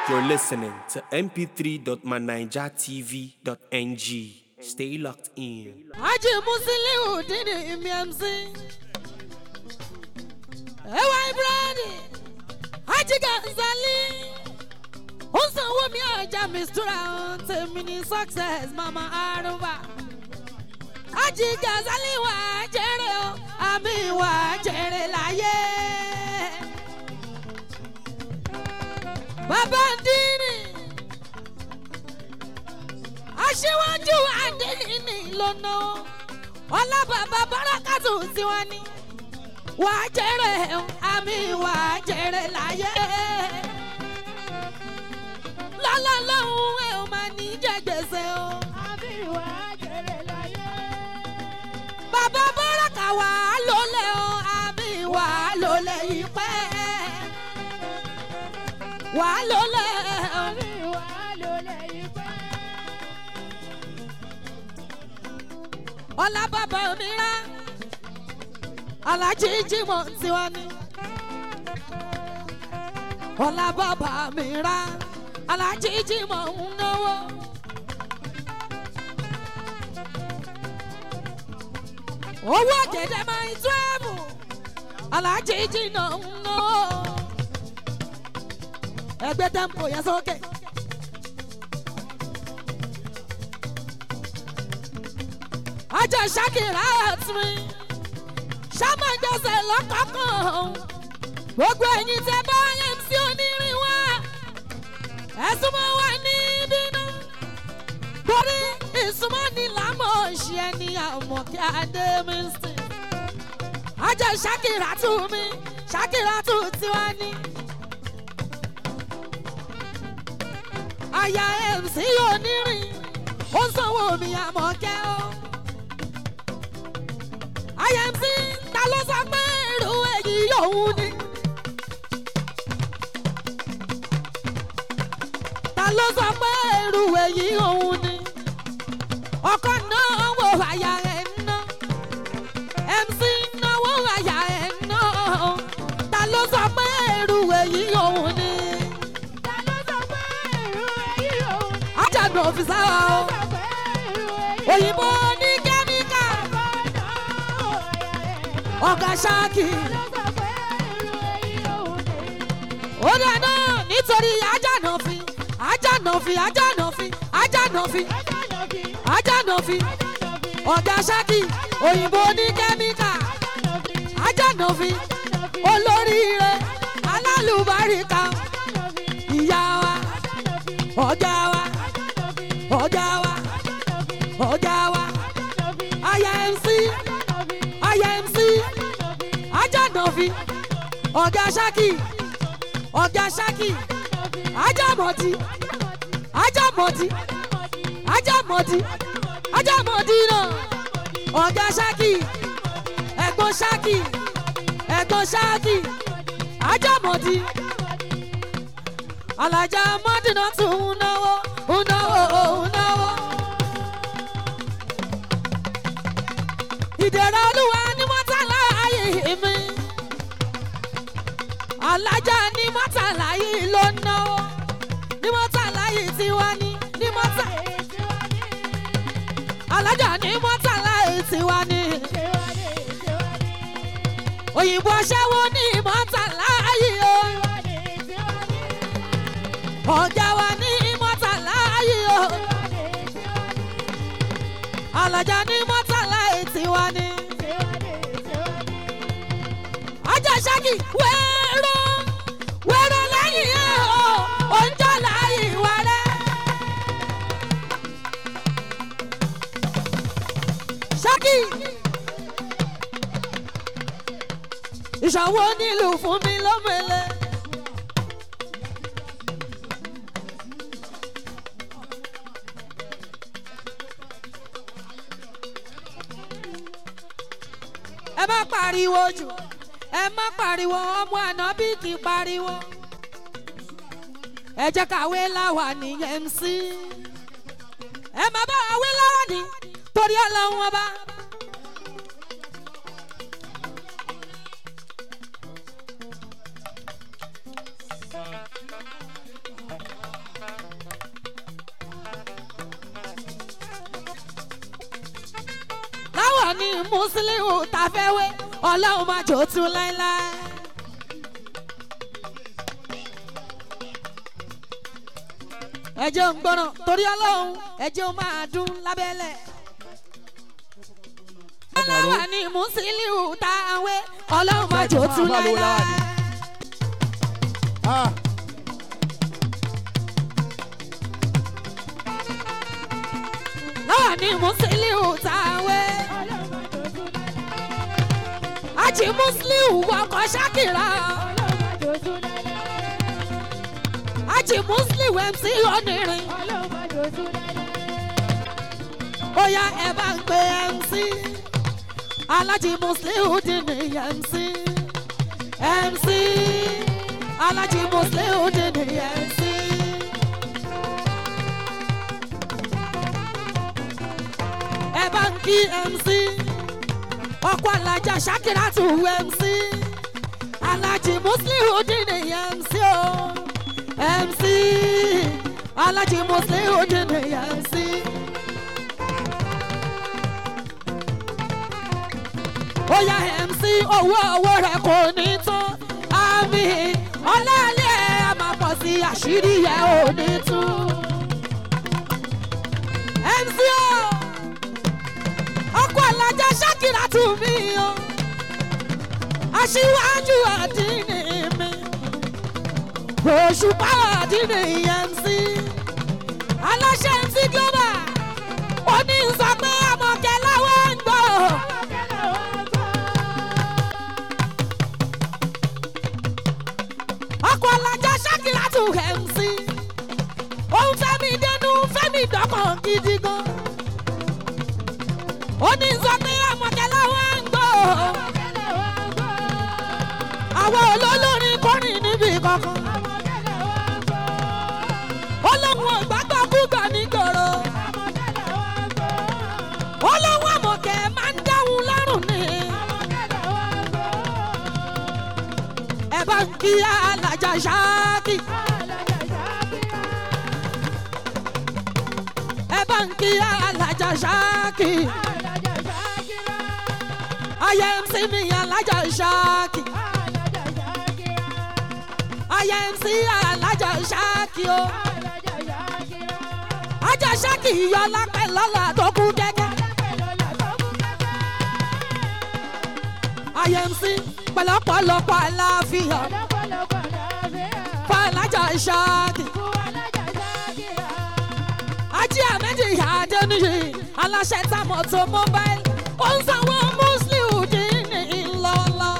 You're listening to mp3.manijatv.ng. Stay locked in. Haji Musiliu Dini MMC. Ẹwà Ibrahim. Haji Gazali. Ó sanwó mi ọjà Mistura tèmi ní success Mama Aruba. Haji Gazali wà á jèrè o, àmì wà á jèrè láyé. Bàbá Dini aṣíwájú adéyìnì lọ́nà ọlábàbà bárakàtù tiwa ni wà á jẹrẹ àmì wà á jẹrẹ láyé lọ́lá lọ́hùn ẹ̀ ò máa ní jẹ gbèsè o. bàbá báràkà wà á lólè o àmì wà á lólè yìí pẹ́ wà á lólè o. ọlá bàbá mi rá alájí jimoh tiwa ni ọlá bàbá mi rá alájí jimoh ń náwó. owó ọ̀gẹ̀dẹ̀ máa ń tó ẹ̀bù alájí jìnnà ń náwó. ẹgbẹ́ tẹ́ǹpù yẹn sókè. ajá ṣàkìrà àtúnmí ṣàmọ̀jọsẹ̀ lọ́kọ̀ọ̀kan gbogbo ẹ̀yin tẹ bá mc onírin wá ẹ̀sùn mọ́ wà ní bínú torí ìsúnmọ́ ni lámọ̀ ṣe ẹni àmọ̀ kí adé mi sìn ajá ṣàkìrà tún mi ṣàkìrà tún tiwa ní. àyà mc onírin ó sanwó mi àmọ̀ kẹ́ ọ́ imc ta ló sọ pé irú èyí òun ni. ta ló sọ pé irú èyí òun ni. ọkọ náà wò àyà ẹ̀ ná. mc náwó àyà ẹ̀ ná. ta ló sọ pé irú èyí òun ni. ajagun òfìsà wa o. òyìnbó ní kẹ́míkà ọ̀gá ṣáàkì. ó dáná nítorí ajánàfin ajánàfin ajánàfin ajánàfin ajánàfin ọ̀gá ṣáàkì òyìnbó ní kẹ́míkà ajánàfin olóríire alálùbáríkà ìyá wa ọ̀gá wa ọ̀gá wa ọ̀gá wa aya mc imc ajánàfi ọ̀gá ṣákì ọ̀gá ṣákì ajámọ̀tì ajámọ̀tì ajámọ̀tì ajámọ̀tì náà ọ̀gá ṣákì ẹ̀gbọ́n ṣákì ẹ̀gbọ́n ṣákì ajámọ̀tì alájà mọ́dínà tún ń náwó ń náwó ń náwó. ìdèrè olúwa ní mọ́tàlá ayé mi alájà ní mọ́tàlá yìí ló ń náwó ní mọ́tàlá yìí tí wá ní ní mọ́tà alájà ní mọ́tàlá yìí tí wá ní òyìnbó aṣẹ́wó ní mọ́tàlá yìí o ọ̀gá wa ní mọ́tàlá yìí o alájà ní mọ́tàlá yìí tí wá ní. ajá ṣáàkì wẹ́ẹ́rọ́ wẹ́ẹ́rọ́ lẹ́yìn ẹ̀ o oúnjẹ láàyè wà rẹ̀. ṣáàkì ìṣàwọ̀ nílùú fún mi lọ́mọlẹ̀. ẹ má pariwo jù ẹ má pariwo ọmọ ànábì kì í pariwo ẹ jẹ́ káwé láwà ní mc ẹ má bá wé láwà ní torí ọlọ́run ọba. musiliu tafẹ́wé ọlọ́run máa jò tún láéláé. ẹjẹ́ ń gbọ́ràn torí ọlọ́run ẹjẹ́ ó máa dún lábẹ́lẹ̀. ọlọ́run ní musiliu tàwé ọlọ́run máa jò tún láéláé. Ah, lọ́wọ́ ní musiliu tàwé. àjì musiliu wọkọ̀ ṣákìrà. àjì musiliu mc onírin. ó yá ẹ bá ń pe mc. alájì musiliu dín ní mc. mc alájì musiliu dín ní mc. ẹ bá ń kí mc ọkọ alájà ṣakira tù mc alájì musliu dín ní mc o mc alájì musliu dín ní mc. ó yá mc owó owó rẹ kò ní tán àmì ọlọ́ọ̀lẹ́ a máa pọ̀ sí àṣírí yẹn ò ní tún. mc o ọkọ alájà ṣákìrà tù mí o aṣíwájú àdínní mi òṣùpá àdínní mc aláṣẹ mc global ó ní sọ pé àmọ̀kẹ́ láwọn ń gbọ́ ọkọ alájà ṣákìrà tù mc òun fẹ́mi dẹnu fẹ́mi dọ́kàn gidi gan ó ní sọ pé àmọ̀kẹ́ láwọn ń gbọ́ àwọn olólórin kọrin níbi kankan olóhùn ògbàgbọ́ kúgbà nígboro olóhùn àmọ̀kẹ́ máa ń dáhùn lọ́rùn ni ẹ bá ń kí alájà ṣáàkì ẹ bá ń kí alájà ṣáàkì ayé mc mi alájà ṣáàkì ayé mc alájà ṣáàkì o ajá ṣáàkì yọ lápẹ́ lọ́la tó kú kẹ́kẹ́ ayé mc pẹ̀lọ́pọ̀lọpọ̀ aláfíà fún alájà ṣáàkì ajé àmẹ́jì àdéníyì aláṣẹ tamọ̀tò mobile ó ń sanwó muslim dín ní ńlọ́lọ́.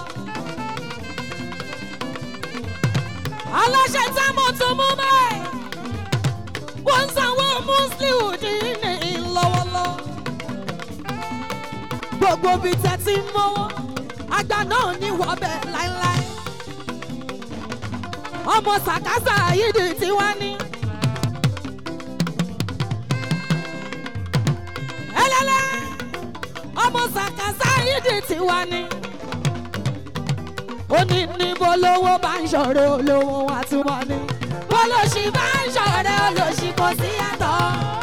aláṣẹ tamọ̀tò mobile ó ń sanwó muslim dín ní ńlọ́wọ́lọ́. gbogbo bíi tẹ́tí mọ́wọ́ àgbà náà ní wọ́bẹ̀ láéláé. ọmọ sàkásà yìí di tiwa ní. ẹlẹ́lẹ́ ọmọ sàkásà ìdí tiwa ni. ó ní níbo lówó bá ń ṣọ̀rẹ́ olówó wa túmọ̀ ni. bólóṣì bá ń ṣọ̀rẹ́ olóṣì kò sí yàtọ̀.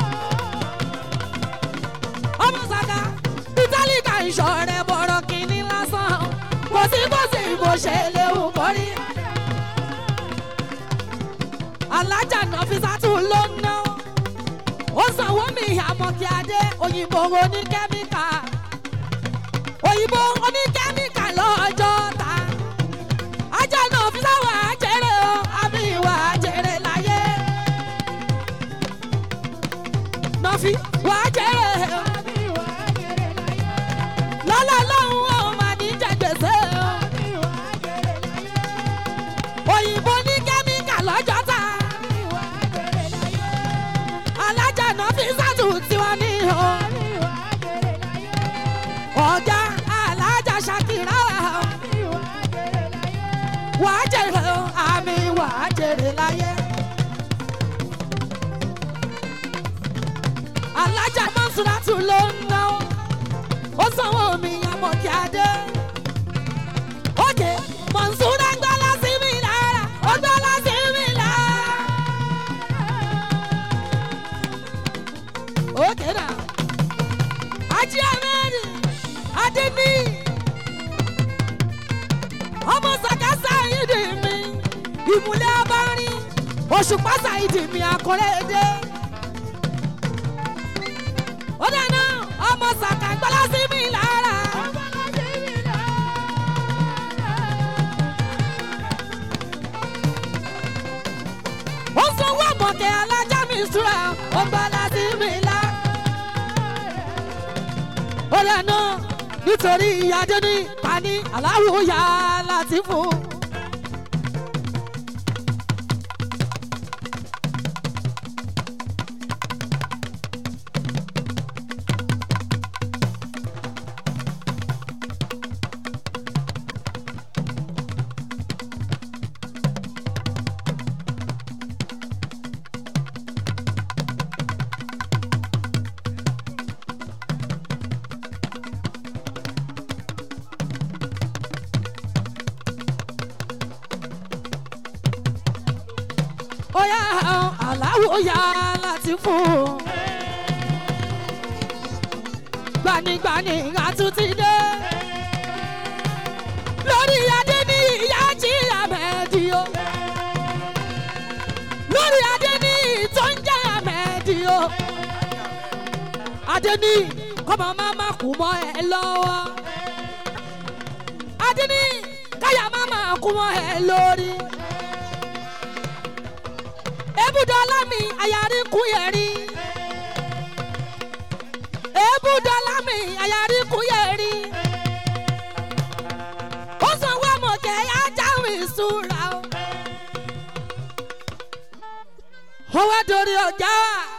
ọmọ sàkà bítálíkà ń ṣọ̀rẹ́ bọ̀rọ̀ kìíní lásán. kò sí kò sí bó ṣe léwu kórí. alájà náà fi sátún ló ń ná ó sanwó mi àmọ̀kí adé òyìnbó oníkẹ́míkà òyìnbó oníkẹ́míkà lọ́jọ́ ta ajá náà fi sáwọ́ àjẹrè o àbí ìwà àjẹrè láyé náà fi wà àjẹrè o lọ́lọ́ lọ́hùn ó máa ní jẹgbèsè o òyìnbó oníkẹ́míkà lọ́jọ́ ta alájà náà fi sátù tiwọn ní o. ọ̀gá alájà ṣàkìrà wà á jèrè o àmì wà á jèrè láyé. alájà mọ́sùlátù ló ń ná o. ó sanwó mi àmọ̀ kí a dé. òkè mọ̀nsúrà gbọ́lá sí mi lára ó gbọ́lá sí mi lára. Okay now. Aji Ahmed, adé ní ọmọ sàkásà ìdí mi ìmùlẹ̀ abárin òṣùpá sàìdì mi àkọlẹ́dẹ́ ó dáná ọmọ sàkà gbọ́lá sí mi lára. ó sanwó àmọ̀kẹ́ alájà mi súra ó gbọ́lá sí mi lára. ó dáná nítorí ìyájọ́ ní pani aláwọ̀ yá láti fún. ó yá aláwọ̀ yá láti fún. gbanigbani àtúntì dé. lórí adé ní ìyá jí àmẹ́dì o. lórí adé ní tó ń jẹ́ àmẹ́dì o. adé ní kọ́mọ máa má kú mọ́ ẹ lọ́wọ́. adé ní káyà má má kú mọ́ ẹ lórí ebúdọ́lá mi àyàrí kú yẹ̀rí. ebúdọ́lá mi àyàrí kú yẹ̀rí. ó sanwó àmọ̀kẹ́ ajá mi súra o. ó wá dorí ọjà.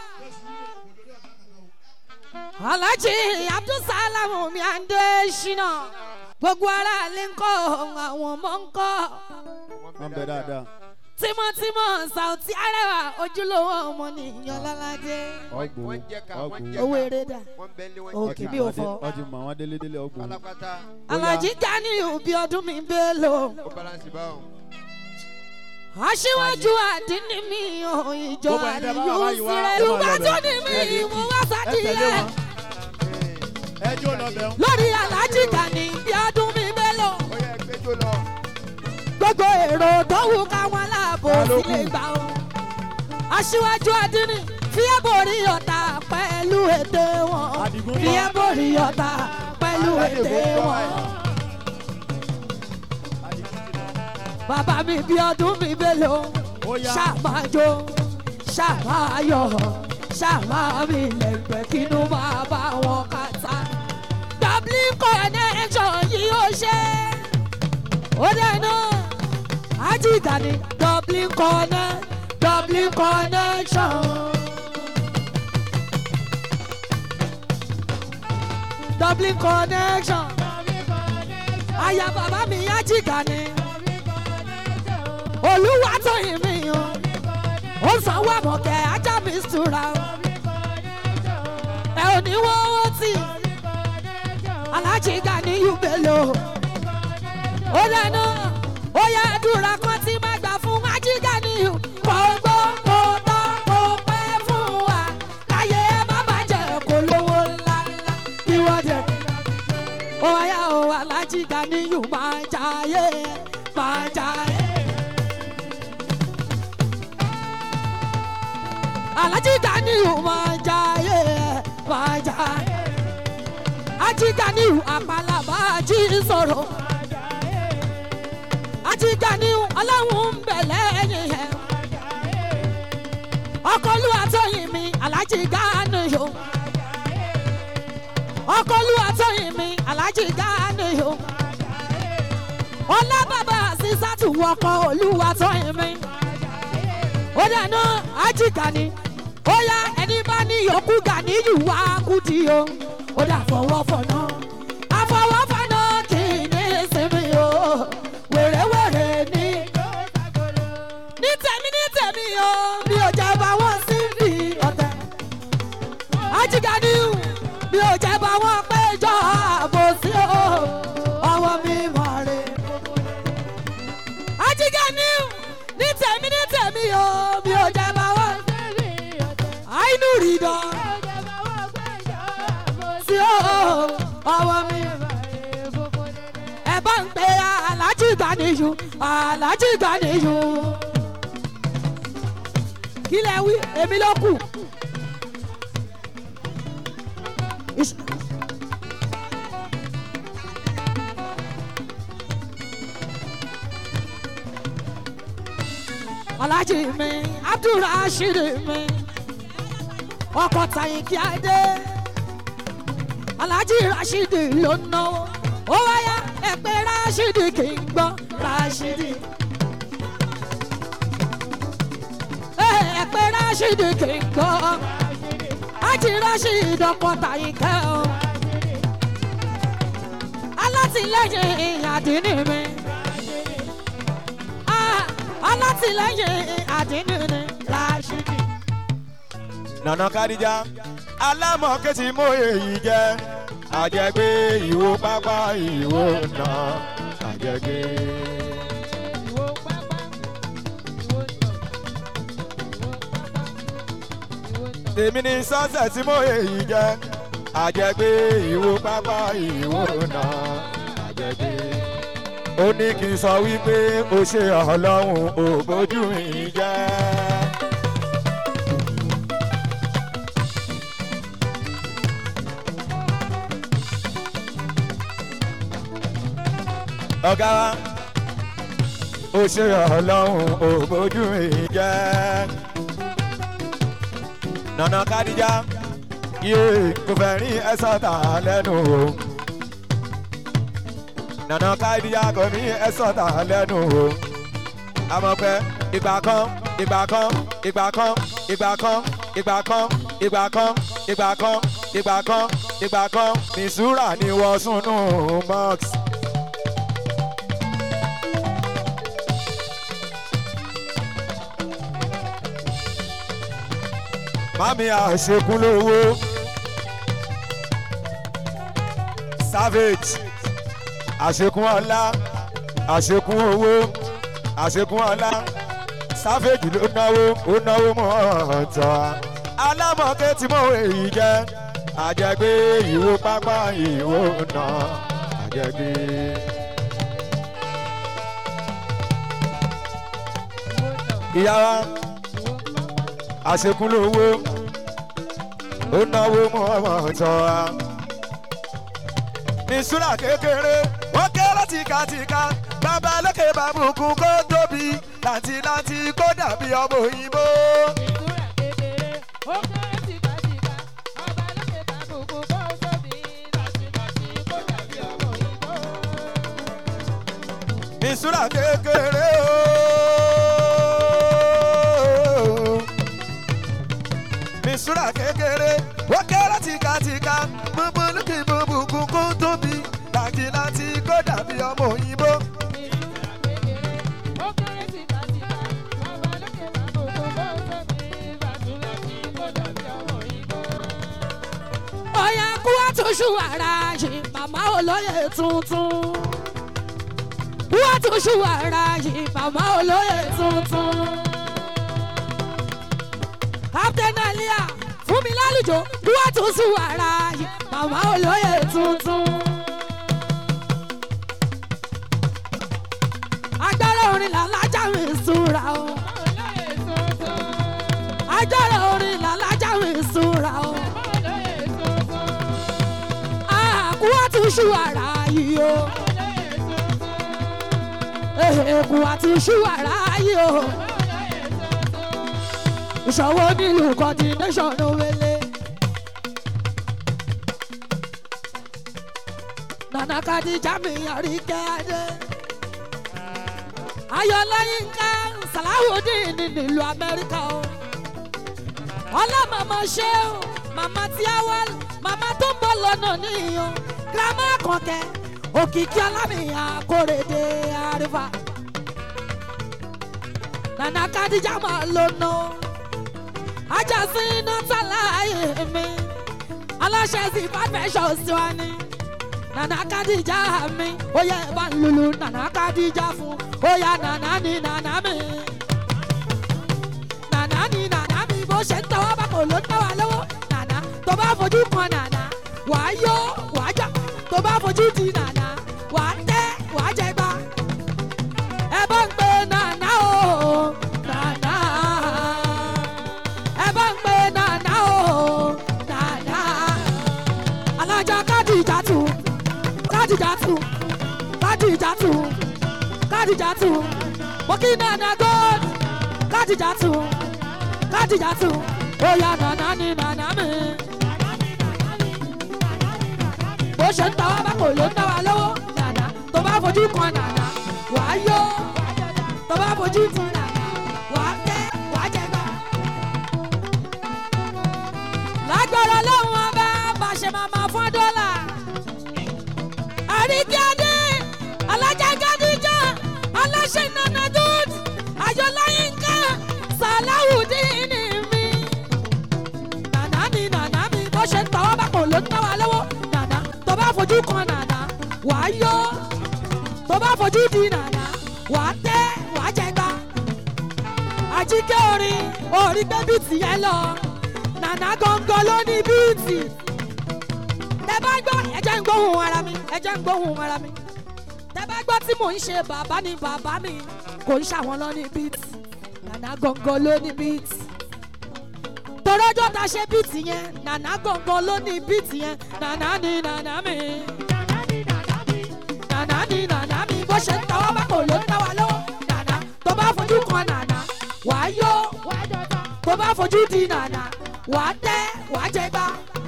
alájí abdulsalam mi à ń dé ṣínà. gbogbo ara lè ń kọ́ àwọn ọmọ ń kọ́ wọ́n bẹ dáadáa. tímọ́tímọ́ sauti arẹwà ojúlówó ọmọ nìyàn lọ́ládé ọgbò wọ́n jẹ ká wọ́n jẹ ọgbò owó eré dà wọ́n bẹ lé wọ́n Òkè jẹ bí ká ò fọ. ọtí mọ àwọn délédélé ọgbò. pátápátá alájí gani òbí ọdún mi bẹ́ẹ̀ lò ó balance báwọn. aṣíwájú àdínní mi ò ìjọ Gbogbo ẹni tẹ́ bá wà àríyú báyìí wá, sílẹ̀ ẹ máa ìgbà lọ tó bẹ̀. ní mi Ẹ ní mo kí. wá ẹ tẹ̀lé sádìyẹ wọn. ẹ jó lọ bẹ̀ ń. lórí alájí gani bí ọdún mi bẹ́ẹ̀ lò ó yẹ gbẹjọ lọ. gbogbo èrò tó wù káwọn aláàbò Ta ló sílé kù? gbà ó aṣíwájú àdínní fíẹ́ borí ọ̀tá pẹ̀lú ète wọn Àdìgún bọ̀. fíẹ́ borí ọ̀tá pẹ̀lú Aládé ète gbogbo wọn. ẹ̀. bàbá mi bí ọdún mi mélòó Ó yá. ṣàmájó ṣàmáyọ ṣàmámi lẹ́gbẹ̀ẹ́ kínú máa bá wọn kàtà. dublin connection yìí ó ṣe ó dẹnu ajíga ni dublin connect dublin connection. dublin connection aya bàbá mi ajíga ni olúwa tó yìn mí o ó sanwó àmọ̀kẹ́ ajá mi sùúrà o ẹ ò ní wọ́n owó tì alájí gani yúbẹ̀lò ó lẹ́nu ó yá àdúrà kan tí má gbà fún ají gani yù kò gbó kò tọ́ kò pẹ́ fún wa káyé ẹ má bàjẹ́ kó lówó ńláńlá kí wọ́n jẹ ó yá o alájí gani yù máa jayé máa jayé. alájí ganiu máa jayé máa jayé ají ganiu àpàlàbà ají sọ̀rọ̀ ají ganiu ọlọ́run ń bẹ̀ lẹ́yìn ẹ̀ ọkọlù àtọyìn mi alájí ganiu ọkọlù àtọyìn mi alájí ganiu ọlá bàbá sísátù wọkọ olúwa tọyìn mi ó dáná ají gani ó yá ẹni bá ní yòókù gani yù wá kùdì o ó dà fọwọ́ fọ̀nà àfọwọ́fọ̀nà kì í ní sinmi o wèrèwèrè ní. ní tèmi ní tèmi o mi ò jẹ́ bá wọn sí bí ọ̀tẹ̀ ají gani mi ò jẹ́ bá wọn péjọ àbòsí o ọwọ́ mi mọ̀ rè ajígá ní ní tèmi ní tèmi o mi ò jẹ bá wọn. àìnú rí dán sí o ọwọ́ mi. Ganiyu Alhaji Ganiyu kí lẹ wí èmi ló kù. Is- Alhaji mi Abdulrasheed mi ọkọ̀ tàyìn kí á dé Alhaji Rasheed ló náwó ó wáyà ẹ̀pẹ́ Rasheed kì í gbọ́ Rasheed. ẹ̀pẹ́ Rasheed kì í gbọ́ Alhaji Rasheed ọkọ̀ tàyìn kẹ́ o alátìlẹ́yìn àdínní mi Ah, alátìlẹ́yìn àdínní mi Rasheed. nana kadija alámọ̀kẹ́ tí mo èyí jẹ́ àjẹgbé ìwo pápá ìwo nà àjẹgbé. tèmi ní sọ́sẹ̀ tí mo èyí jẹ́ àjẹgbé ìwo pápá ìwo nà àjẹgbé. ó ní kí n sọ wípé ó ṣe ọlọ́run ò bójú mi jẹ́. ọ̀gá wa ó ṣe ọlọ́run ò bójú mi jẹ́ nana kadija yé kò fẹ́ rí ẹ̀sọ́ tà lẹ́nu o nana kadija kò ní ẹ̀sọ́ tà lẹ́nu o àmọ́ pé ìgbà kan ìgbà kan ìgbà kan ìgbà kan ìgbà kan ìgbà kan ìgbà kan ìgbà kan ìgbà kan nìṣúra ni wọ́n súnú mọ́ọ̀sì. mami àṣekún lówó savage àṣekún ọlá àṣekún owó àṣekún ọlá savage ló náwó ó náwó mọ́ ọ̀tọ̀ alámọ̀kẹ́ tí mo èyí jẹ́ àjẹgbé ìwo pápá ìwo nà àjẹgbé. ìyá wa àṣekún lówó ó náwó mọ́ ọmọ ọ̀tọ̀ wa. ìṣúra kékeré wọ́n kéré tìkatìka bàbá lókè bàbùkún kó tóbi làǹtìlàǹtì kó dàbí ọmọ òyìnbó. ìṣúra kékeré ooo ìṣúra kékeré wọ́n kéré tìkatìka gbogbo lókè bùbùkún kó tóbi làǹtìlàǹtì kó dàbí ọmọ òyìnbó. ọ̀yà kú àtúnṣu ara yìí màmá olóyè tuntun. kú àtúnṣu ara yìí màmá olóyè tuntun. captain alia fún mi lálùjọ kú àtúnṣu ara yìí màmá olóyè tuntun. agbára orin làlájà mi súnra o. agbára orin làlájà mi súnra o. àkúwàtúnṣu ara yìí o. èkó àtúnṣu ara yìí o. ìṣòwò nílùú coordination wele. nana kadija mi yàrí kẹ́ẹ́dẹ́. ayọ̀lẹ́yìn ká sàláwùdín ní nílùú amẹ́ríkà o. ọlọ́mọọmọ ṣé o màmá tí a wá màmá tó ń bọ̀ lọ́nà níyàn girama kọ̀kẹ́ òkìkí alámìyàn kórèdè àríwá. nana kadija máa lò nù ajásí iná tàlàyé mi aláṣẹ sí fàfẹ́sọ̀ sí wa ni nana kadija mi ó yẹ bá ń lulu nana kadija fún ó yà nana ni nana mi nana ni nana mi bó ṣe ń tọwọ́ bá kò ló ń tọwọ́ lọ́wọ́ nana tó bá fojú kan nana wàá yó wàá jà tó bá fojú di nana wàá tẹ́ wàá jẹ gbá kádìjà tù mo kí nànà gold kádìjà tù kádìjà tù ó yà nànà ní nànà mi. bó ṣe ń ta wá bá kò ló ń dá wa lọ́wọ́ nànà tó bá fojú kan nànà wà á yó tó bá fojú kan nànà wà á tẹ́ wà á jẹ gbà. lágbára lọ́hùn ọba bá ṣe máa máa fún dọ́là. àríkíádé alájàgádíjà aláṣẹ nana dúd ayọ̀láyínká sàláwùdíìnì mi. nànà ni nànà mi bó ṣe ń tàwọn bá kò ló ń tàwọn lọ́wọ́ nànà tó bá fojú kan nànà wà á yó tó bá fojú di nànà wà á tẹ́ wà á jẹ gbà. àjíkẹ́ orin orí gbé bíìtì yẹn lọ nànà gangan ló ní bíìtì tẹ bá gbọ́ ẹjẹ́ ń gbóhùn ara mi ẹjẹ́ ń gbóhùn ara mi tẹ bá gbọ́ tí mò ń ṣe bàbá ni bàbá mi kò ń ṣàwọn lọ ní bíìtì nànà gangan ló ní bíìtì torọ́jọ́ ta ṣe bíìtì yẹn nànà gangan ló ní bíìtì yẹn nànà ni nànà mi nànà ni nànà mi bó ṣe ń tàwọn bá kò ló ń tàwa lọ́wọ́ nànà tó bá fojú kan nànà wàá yó tó bá fojú di nànà wàá tẹ́ wàá jẹ gbá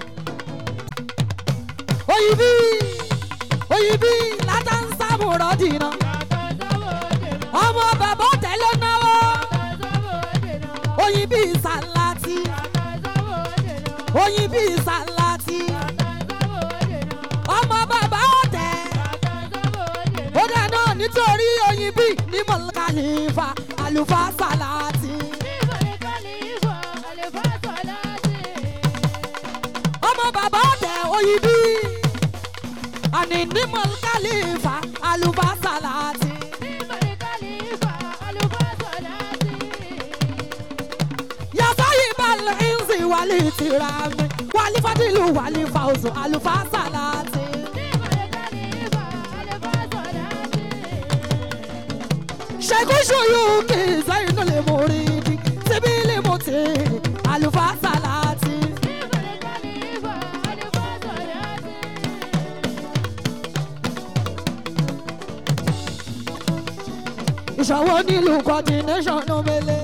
oyibi oyibi látàǹsàmù rọ́dìnà ọmọ bàbá ọ̀tẹ̀ ló náwó oyibi sàlátì oyibi sàlátì ọmọ bàbá ọ̀tẹ̀ ó dáná nítorí oyibi ní mọ̀lẹ́kàlífà àlùfáà sàlátì ọmọ bàbá ọ̀tẹ̀ oyibi àní ní mọ̀lẹ́kàlífà àlùfáà sàlátì. yasayi balẹ̀ ẹ̀ǹsì wàlí tìrami wàlí fadilu wàlí fauzu àlùfáà sàlátì. ṣèkúṣù yóò kí zainu lè mú rí di síbí lè mú tì àlùfáà sàlátì. ìṣòwò nílùú coordination ló mele.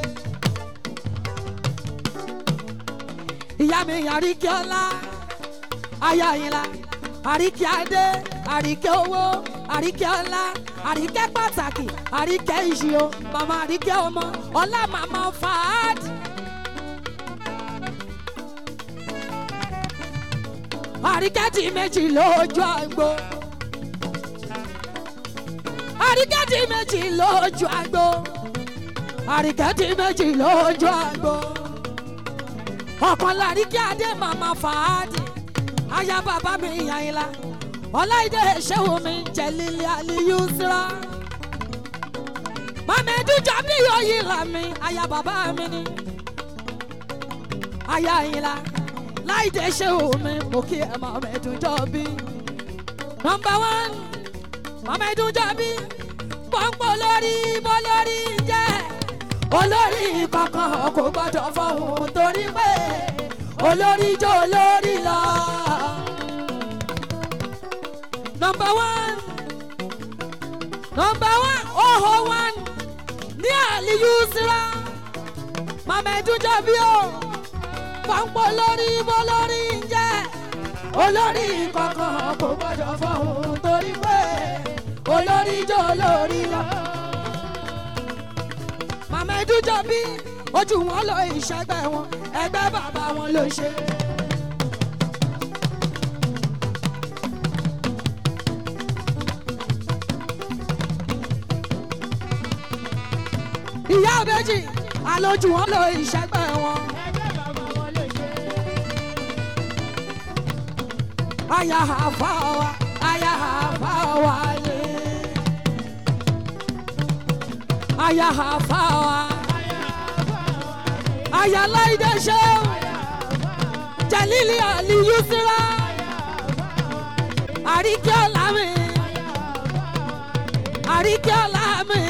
ìyá mi àríkẹ́ ọlá aya ìlà àríkẹ́ adé àríkẹ́ owó àríkẹ́ ọlá àríkẹ́ pàtàkì àríkẹ́ ìṣìó màmá àríkẹ́ ọmọ ọlá màmá fàád. àríkẹ́ di méjì lójú àgbo àríkẹ́ di méjì lójú àgbo àríkẹ́ di méjì lójú àgbo ọ̀kan láríkẹ́ adé màmá fàádì aya bàbá mi yàyìnlá ọláìdé ṣéwù mi jẹ̀lílì àlìyú síra màmẹ́dù jábí oyìnlá mi aya bàbá mi ni aya yìnlá láìdé ṣéwù mi mo kí ẹ màmẹ́dù jọ́bí nọmba wán màmẹ́dù jọ́bí pọ́npọ́ lórí bọ́ lórí jẹ́ olórí kankan kò gbọdọ̀ fọhùn torí pé olórí jó olórí lọ. nọmba one nọmba one oho one ní àlìyú síra màmá ẹdúnjọ bí o pọ́npọ́ lórí bó lórí ń jẹ́ olórí kankan kò gbọdọ̀ fọhùn torí pé olórí jó olórí lọ màmá ẹdújọ bí ojú wọn lọ ìṣẹ́gbẹ́ wọn ẹgbẹ́ bàbá wọn ló ṣe. ìyá méjì àlòjù wọn lọ ìṣẹ́gbẹ́ wọn. aya àfa wa aya àfa wa lé aya àfa wa aya láìdé ṣeun jalili aliyu sira àríkẹ́ ọ̀làmì àríkẹ́ ọ̀làmì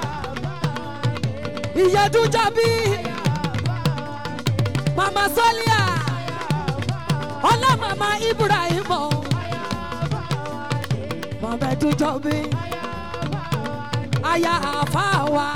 ìyẹ́dújọ́bí mama sọ́líà ọlá mama ibrahim mama ẹdújọ́bí aya àfáwa.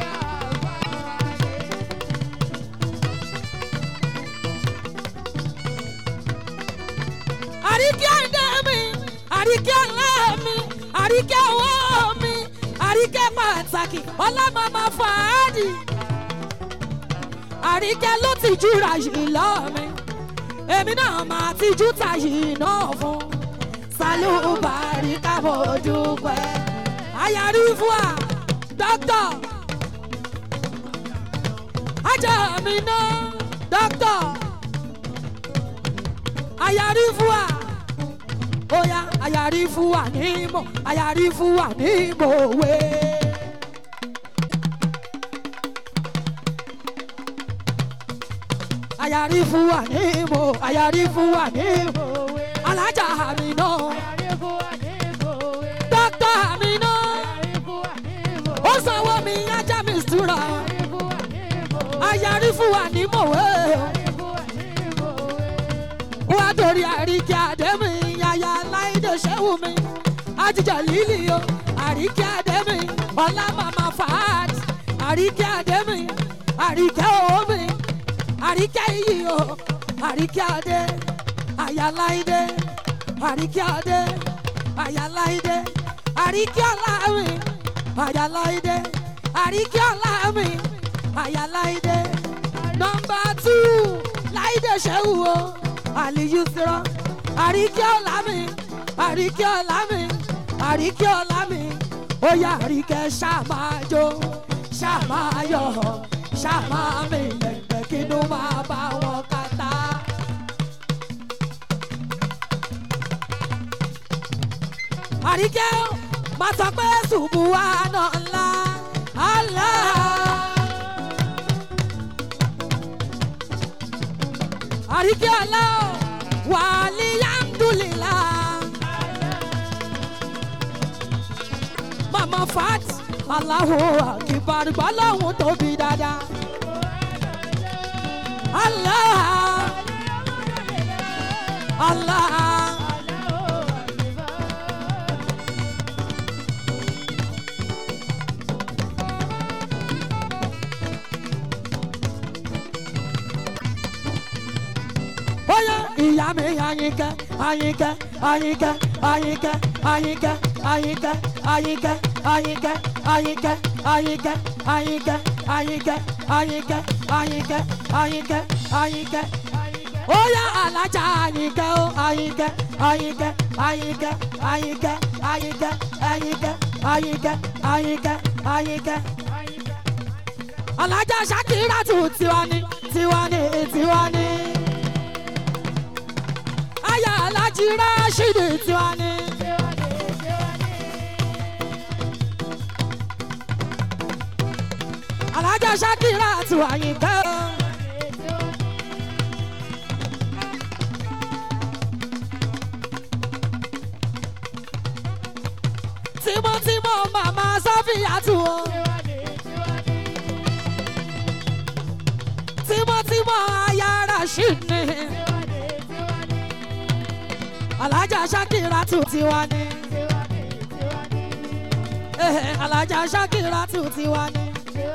àríkẹ́ ẹ̀dá mi àríkẹ́ ọ̀la mi àríkẹ́ ọwọ́ mi àríkẹ́ pàtàkì ọlámàmá fàádì àríkẹ́ ló ti júra yìí lọ́ mi èmi náà máa ti jú tàyè náà fún sálúbàrí kábọ̀ dúpẹ́ ayarí fún wa dókítà ajá mi náà dókítà ayarí fún wa oya ayarí fún wa ní mọ̀ ayarí fún wa ní mọ̀wé. ayarí fún wa ní mọ̀ ayarí fún wa ní mọ̀wé. alájà mi náà dókítà mi náà ó sanwó mi ajá mi sùúrà ayarí fún wa ní mọ̀wé wá torí àríkí àdẹ́mì yàyà láìdè ṣẹ́wù mi àtijọ́ lílì o àríkí àdẹ́mì ọ̀la màmá fàád àríkí àdẹ́mì àríkẹ́ omi àríkẹ́ iyì o àríkí àdé àyà láìdè àríkí àdé àyà láìdè àríkí ọ̀làmì àyà láìdè àríkí ọ̀làmì àyà láìdè nọmba tù láìdè ṣẹ́wù o àlìyú sírọ àríkí ọ̀la mi àríkí ọ̀la mi àríkí ọ̀la mi ó yá àríkẹ́ ṣàmájó ṣàmáyọ̀ ṣàmámi lẹ́gbẹ́ kínú máa bá wọn kàtá. àríkẹ́ máa sọ pé ṣùgbù wa náà ńlá Allah. àríkí ọlá wàlí yandulila. mama fat aláwo àkìbàrì bọ́lọ́hún tóbi dáadáa. Allah Allah. bóyá ìyá mi àyìnkẹ́ àyìnkẹ́ àyìnkẹ́ àyìnkẹ́ àyìnkẹ́ àyìnkẹ́ àyìnkẹ́ àyìnkẹ́ àyìnkẹ́ àyìnkẹ́ àyìnkẹ́ àyìnkẹ́ àyìnkẹ́ àyìnkẹ́ àyìnkẹ́ àyìnkẹ́ bóyá alájà àyìnkẹ́ ó àyìnkẹ́ àyìnkẹ́ àyìnkẹ́ àyìnkẹ́ àyìnkẹ́ àyìnkẹ́ àyìnkẹ́ àyìnkẹ́ àyìnkẹ́ alájà ṣàkírà tù tiwa ni tiwa ni tiwa ni aya alájí rashidi tiwa ni. alájà shakira tiwa yìí kẹ́ ọ́. tímọ́tímọ́ màmá sọ́fìyà tù ọ́. tímọ́tímọ́ aya rashidi ni alájà ṣàkìrà tù tiwa ni Eh, alájà ṣàkìrà tù tiwa ni.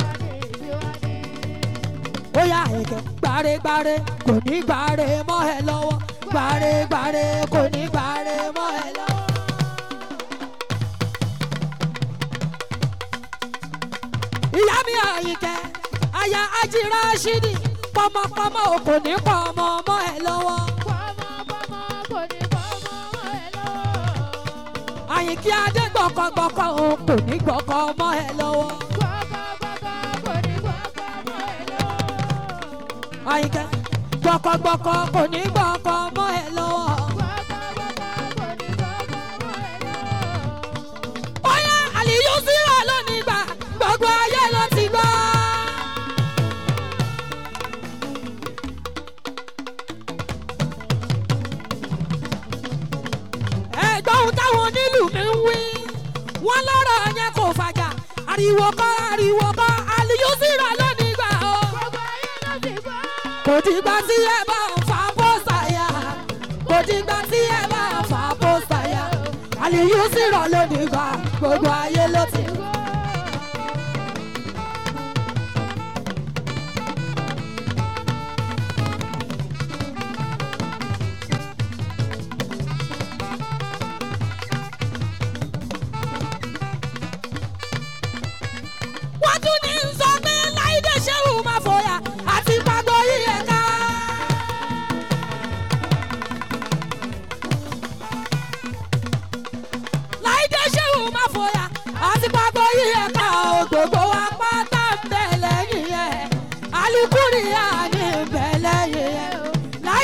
ó yà ẹ̀kẹ́ gbàrẹ́gbàrẹ́ kò ní gbàrẹ́ mọ́ ẹ lọ́wọ́ gbàrẹ́gbàrẹ́ kò ní gbàrẹ́ mọ́ ẹ lọ́wọ́. ìyá mi àyìnkẹ́ aya ajíra ṣídì pọmọpọmọ kò ní pọ̀ ọmọ mọ́ ẹ lọ́wọ́. àyìnkí adé gbọ̀kọ̀gbọ̀kọ̀ òun kò ní gbọ̀kọ̀ ọmọ ẹ lọ́wọ́. àyìnkẹ́ gbọ̀kọ̀gbọ̀kọ̀ kò ní gbọ̀kọ̀ ọmọ ẹ lọ́wọ́. bóyá àlìyú síra lónìí gbà gbogbo ayé ló ti gbọ́. ẹ̀gbọ́n ohun táwọn onílù mi ń wí wọ́n lọ́rọ̀ yẹn kò fàjà ariwo kọ́ ariwo kọ́ àlìyú síra lónìí gbà ó. kò dìgbà tí ẹ bá ń fa pósà yá kò dìgbà tí ẹ bá ń fa pósà yá àlìyú síra lónìí gbà gbogbo ayé ló ti gbọ́.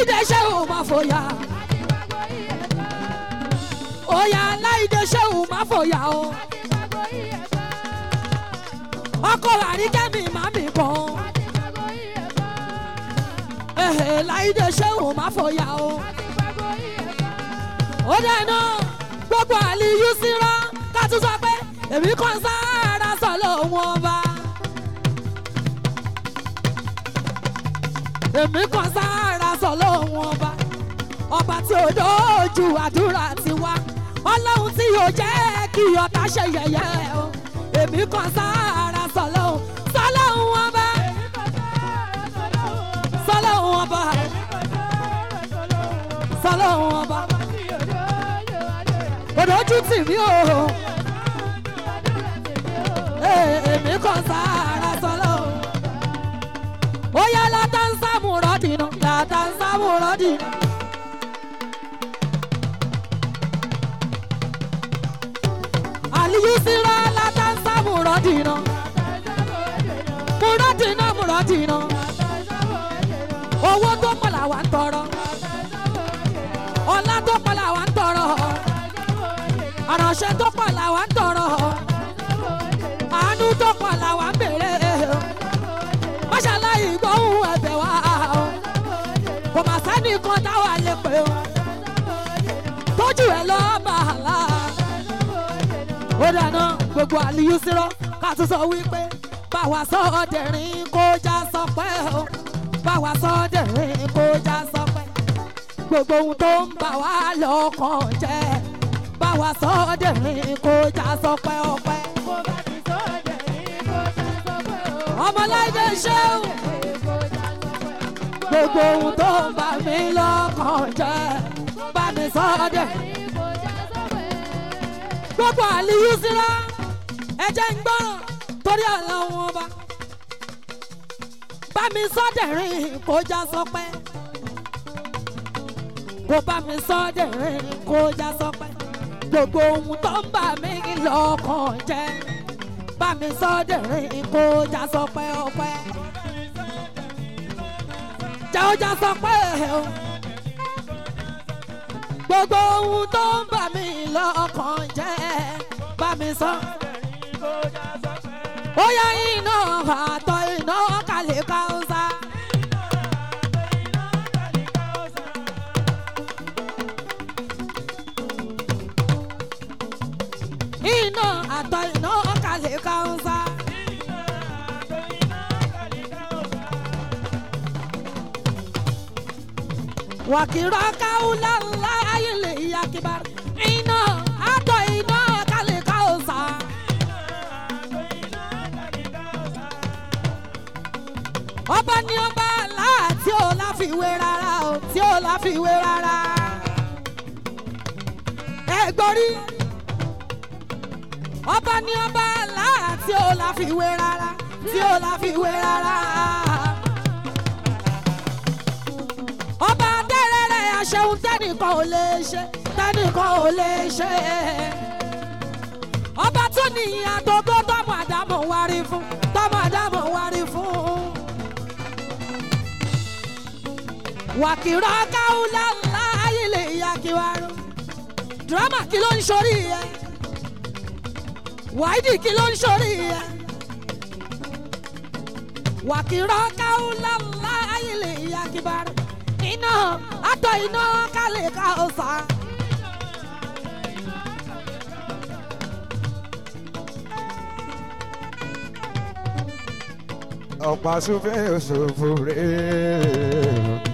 láìdé ṣéwù má fòyà òyà láìdé ṣéwù má fòyà o ọkọ àríkẹ́mi má mi kàn ehe láìdé ṣéwù má fòyà o ó dáná gbogbo àlìyú síra ká tún sọ pé èmi kàn sára sọ lóhun ọba. èmi kan sára sọ lóhun ọba ọba tí ò dójú àdúrà ti wá ọlọ́run tí yóò jẹ́ kí ọ̀tá ṣe yẹ̀yẹ́ o èmi kan sára sọ lóhun sọ lóhun ọba sọ lóhun ọba sọ lóhun ọba òdòjú tì mí o Ee, èmi kan sára sọ lóhun ó yá látàǹsà múrọ́dìnà látàǹsà múrọ́dìnà. àlìyú síra látàǹsà múrọ́dìnà múrọ́dìnà múrọ́dìnà owó tó pọ̀ làwa ń tọrọ ọlá tó pọ̀ làwa ń tọrọ àránṣẹ́ tó pọ̀ làwa ń tọrọ àánú tó pọ̀ làwa ń bèrè mọ́ṣáláyì gbóhùn ẹ̀bẹ̀ wá o kò má sẹ́ni kan táwa lè pè o tójú ẹ̀ lọ́ bàálà ó dáná gbogbo àlìyú sírọ́ ká tún sọ wípé báwa sọ ọdẹ̀rín kó já sọpẹ́ o báwa sọ ọdẹ̀rín kó já sọpẹ́ gbogbo ohun tó ń bà wá lọ́kàn jẹ́ báwa sọ ọdẹ̀rín kó já sọpẹ́ ọpẹ́ ọmọláìdé ṣéun gbogbo ohun tó ń bà mí lọ́kàn jẹ́ bá mi sọ ọ́dẹ̀. gbogbo àlìyú síra ẹ̀jẹ̀ ń gbọ́ràn torí àlọ́ wọn bá bá mi sọ́dẹ̀rín kó já sọpẹ́ kó bá mi sọ́dẹ̀rín kó já sọpẹ́ gbogbo ohun tó ń bà mí lọ́kàn jẹ́ bá mi sọ́dẹ̀rín kó já sọpẹ́ ọpẹ́ jẹ́ ó já sọpẹ́ o gbogbo ohun tó ń bà mí lọ́kàn jẹ́ bá mi sọ. ó yá iná àtọ̀ iná kàlẹ́ káwùsà. iná àtọ̀ iná kàlẹ́ káwùsà. wàkìrọ̀ káwùlà ńlá ayẹlẹ ìyàkìbá iná àtọ̀ iná kàlẹ́ káwùsà. ọba ní ọba láà tí ò láfiwé rárá o tí ò láfiwé rárá. ẹ gbórí ọba ní ọba láà tí ò láfiwé rárá tí ò láfiwé rárá. ọba tẹ́rẹ̀rẹ̀ aṣẹ́hun tẹ́nìkan ò lè ṣe tẹ́nìkan ò lè ṣe. ọba tó nìyí àtọ́gbó tọmọ àdámọ̀ wárí fún tọmọ àdámọ̀ wárí fún. wàkìrọ̀ káwùlà ńlá ayílẹ̀ ìyá kíwárò dírámà kí ló ń sọrí yẹ wáìdì kí ló ń sọrí yẹ wàkìrọ̀ káwùlà ńlá ayílẹ̀ ìyá kíwárò iná àtọ̀ iná kálẹ̀ ká o sá. ọ̀pá súnfẹ́ òṣòfò rẹ̀.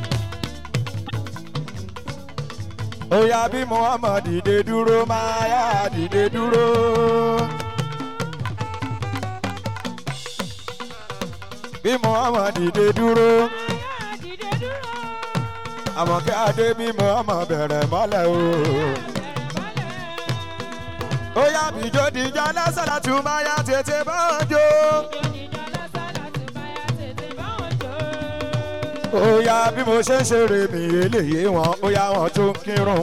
ó yá bí muhammad dìde dúró máa yá dìde dúró. bí muhammad dìde dúró. àmọ̀kẹ́ adé bí muhammad bẹ̀rẹ̀ mọ́lẹ̀ o. ó yá bìjọ́ dìjọ́ lásàlá tún máa yá tètè bá wọn jó. ó yá bí mo ṣe ń ṣeré mi eléyìí wọn ó yá wọn tó ń kírun.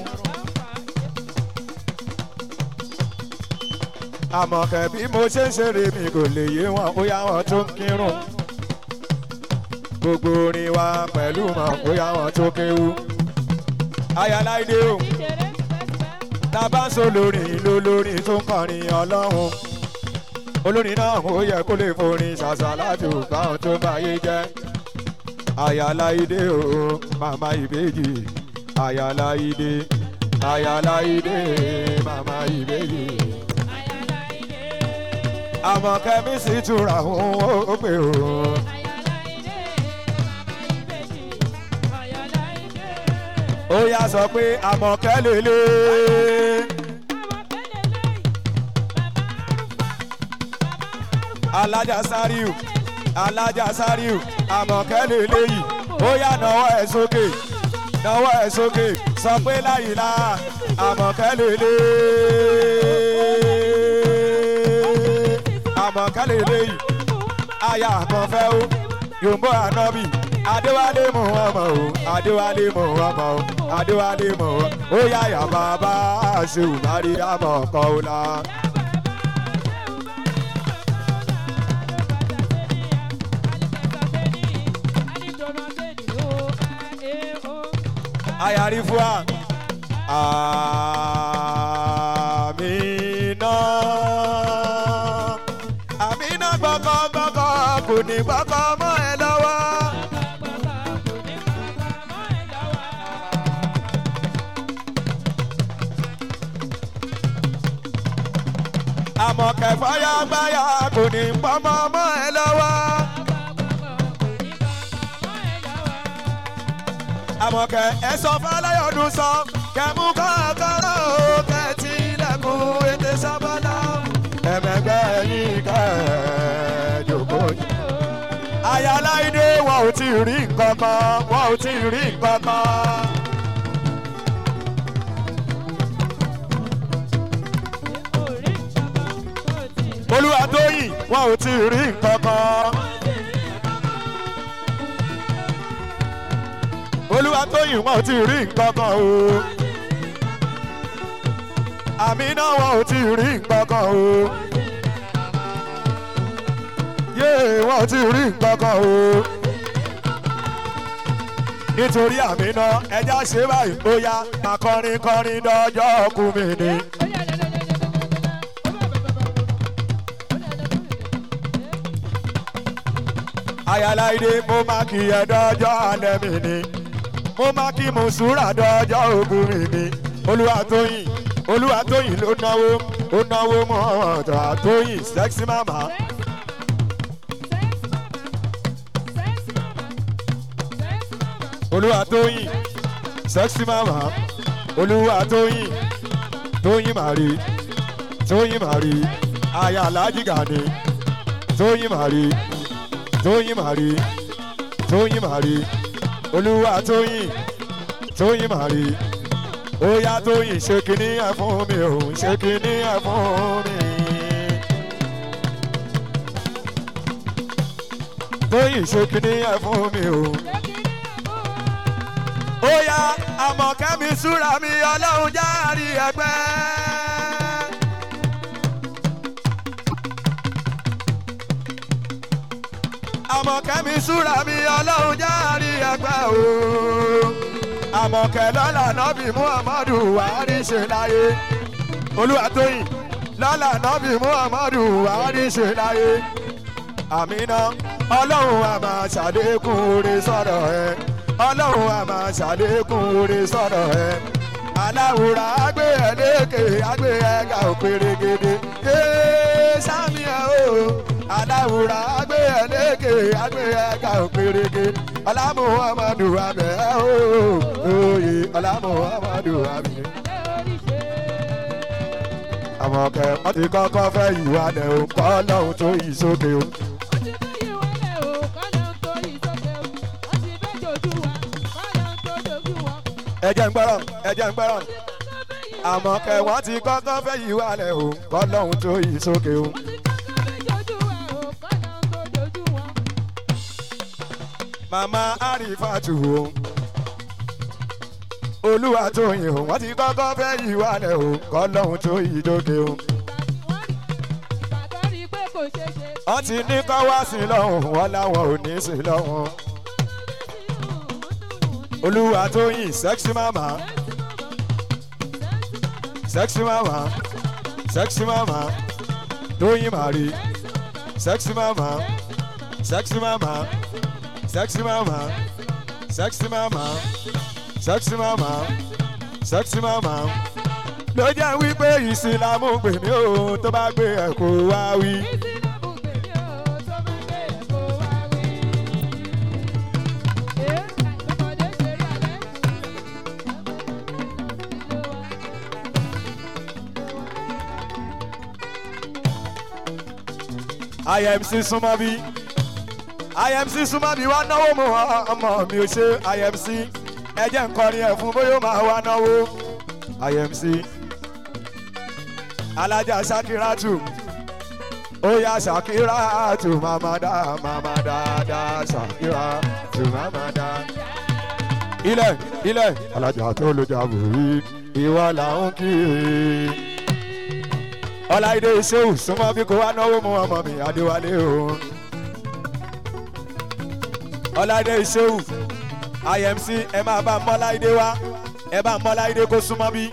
àmọ̀kẹ́ bí mo ṣe ń ṣeré mi kò lè yé wọn ó yá wọn tó ń kírun. gbogbo orin wa pẹ̀lú mọ̀ bóyá wọn tó kéwu. ayáláìdé o tá a bá ń so lórin ló lórin tó ń kọrin ọlọ́run olórin náà ó yẹ kó lè forin ṣàṣà láti ògbà ohun tó máa yé jẹ́ ayáláìdé o màmá ìbejì ayáláìdé ayáláìdé màmá ìbejì àmọ́ kẹ́mísì túra òun ó pè ó. ó yá sọ pé àmọ̀kẹ́ lélẹ̀. alájà sáríù alájà sáríù àmọ̀kẹ́ lélẹ̀ yìí ó yá nawọ́ ẹ̀ sókè nawọ́ ẹ̀ sókè sọ pé láyìlá àmọ̀kẹ́ lélẹ̀. àmọ̀kẹ́ lélẹ̀ yìí aya àkànfẹ́ ó yòǹbó ànábì adéwálé mú ọmọ o adéwálé mú ọmọ o adéwálé mú ọmọ ó yá yà bàbá àṣewù márí àmọ̀ ọkọ̀ ó la. ayari fún wa àmìnà àmìnà gbọ́kọ̀gbọ́kọ̀ kò ní gbọ́kọ̀ mọ́ ẹ lọ́wọ́. àmọ̀ kẹfàyà gbáyà kò ní pọ́nmọ́ mọ́ ẹ lọ́wọ́. àmọ̀kẹ́ ẹ sọ fọláyọ̀dún sọ kẹmú kọ́kọ́rọ́ o kẹtì lẹ́kùn ètè sábàlá ẹ̀mẹ̀gbẹ́ yín kẹ́ẹ̀ẹ́dógó. ayáláìdé wọn ò tí ì rí nǹkan kan wọn ò tí ì rí nǹkan kan. olúwatóyìn wọn ò tí ì rí nǹkan kan. olúwatóyìn wọn ò tí ì rí nǹkan kan o. àmì náà wọn ò tí ì rí nǹkan kan o. yéè wọn ò tí ì rí nǹkan kan o. nítorí àmì náà ẹja ṣe báyìí bóyá máa kọrin kọrin dọjọ́ kú mi ni. ayáláìdé mo máa kí ẹ dọjọ́ alẹ́ mi ni mo máa kí mùsùlùmí dọjọ́ ogun mi ni olúwatóyìn olúwatóyìn ló náwó ó náwó mọ́ ọ̀tọ̀ àtóyìn sexy mama. olúwatóyìn sexy mama olúwatóyìn tóyìn màrí tóyìn màrí aya alájí gàdé tóyìn màrí tóyìn màrí tóyìn màrí olúwa tóyìn tóyìn màrí ó yá tóyìn ṣe kínní ẹ fún mi ò ṣe kínní ẹ fún mi. tóyìn ṣe kínní ẹ fún mi ò. ó yá àmọ̀kẹ́mi súra mi ọlọ́run jáàrí ẹgbẹ́. àmọ̀kẹ́mi súra mi ọlọ́run jáàrí ẹgbẹ́ o. àmọ̀kẹ́ lọ́la nọ́bì muhammadu wàhálì ṣe láyé. olúwatóyìn lọ́la nọ́bì muhammadu wàhálì ṣe láyé. àmínà ọlọ́run a máa ṣàlékún oore sọ̀rọ̀ ẹ. ọlọ́run a máa ṣàlékún oore sọ̀rọ̀ ẹ. aláwùrà àgbé ẹ̀ lékè àgbé ẹ̀ ga òpèrègèdè. ee sámi ẹ̀ o aláwùrà àgbé ẹ̀ lékè àgbé ẹ̀ ga òpèrègè. ọlámùhàmàdù àbẹ̀ ẹ̀ o òye ọlámùhàmàdù àbẹ̀. àmọ̀kẹ́ wọ́n ti kọ́kọ́ fẹ́ ìwà lẹ̀ o kọ́ lọ́hùn tó yìí sókè o. ẹ̀jẹ̀ ń gbọ́rọ̀ ẹ̀jẹ̀ ń gbọ́rọ̀ àmọ̀kẹ́ wọ́n ti kọ́kọ́ fẹ́ ìwà lẹ̀ o kọ́ lọ́hùn tó yìí sókè o. màmá àrífàtù o olúwa tó yìn o wọ́n ti kọ́kọ́ fẹ́ ìwà lẹ̀ o kọ́ lọ́hùn tó yìí sókè o. wọ́n ti ní kọ́ wá sí lọ́hùn wọn láwọn ò ní sí lọ́hùn olúwa tó yìn sexy mama sexy mama sexy mama tó yìn màrí sexy mama sexy mama sexy mama sexy mama sexy mama sexy mama ló jẹ́ wípé ìsìlámù pè mí o tó bá gbé ẹ̀kọ́ wá wí. imc súnmọ́ bí imc súnmọ́ bí wá náwó mu ọmọ mi ò ṣe imc ẹ jẹ́ ń kọrin ẹ̀ fún bóyá ó máa wá náwó imc alájà sakiratu ó yá sakiratu mamada mamada da sakiratu mamada. ilẹ̀ ilẹ̀ alájà tó ló jà bòrí ìwà làwọn kì í ọláìdé ìṣòwò súnmọ́ bí kò wá náwó mu ọmọ mi adéwálé o. ọláìdé ìṣòwò imc ẹ máa bá mọ́láìdé wá ẹ bá mọ́láìdé kó súnmọ́ bí.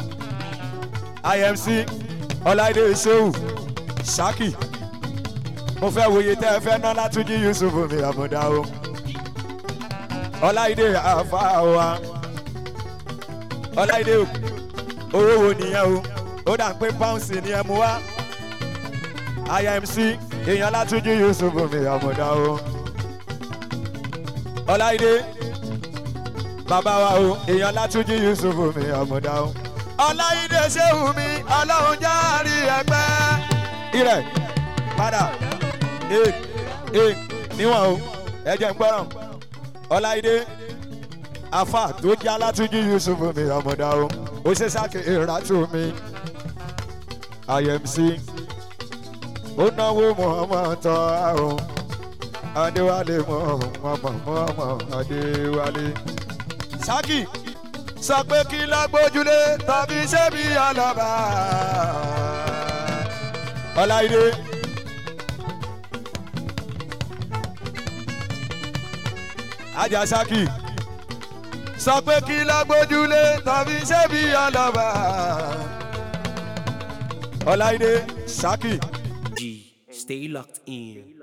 imc ọláìdé ìṣòwò ṣákì mo fẹ́ wòye tẹ́ ẹ fẹ́ ná látúnjí yusuf mi àmúdá o. ọláìdé àfa wa ọláìdé owó wo nìyẹn o ó dà pé pounds ni ẹ mú wá imc èèyàn látúnjú yusuf mi àmọ̀dá o ọláìdé bàbá wa o èèyàn látúnjú yusuf mi àmọ̀dá o ọláìdé ṣéwù mi ọlọ́run jáàrí ẹgbẹ́ irẹ̀ padà ee ee níwọ̀n o ẹ jẹ́ ń gbọ́ràn ọláìdé afa tó jẹ́ alátúnjú yusuf mi àmọ̀dá o ó ṣe sáké ìrátù mi imc ó náwó muhammad tọ́ àrùn adéwálé muhammad muhammad adéwálé. saki sọ pé kí lágbójúlé tàbí sẹ́bi ọlọ́ba ọláìdé. ajá saki sọ pé kí lágbójúlé tàbí sẹ́bi ọlọ́ba ọláìdé saki. G. Stay locked in.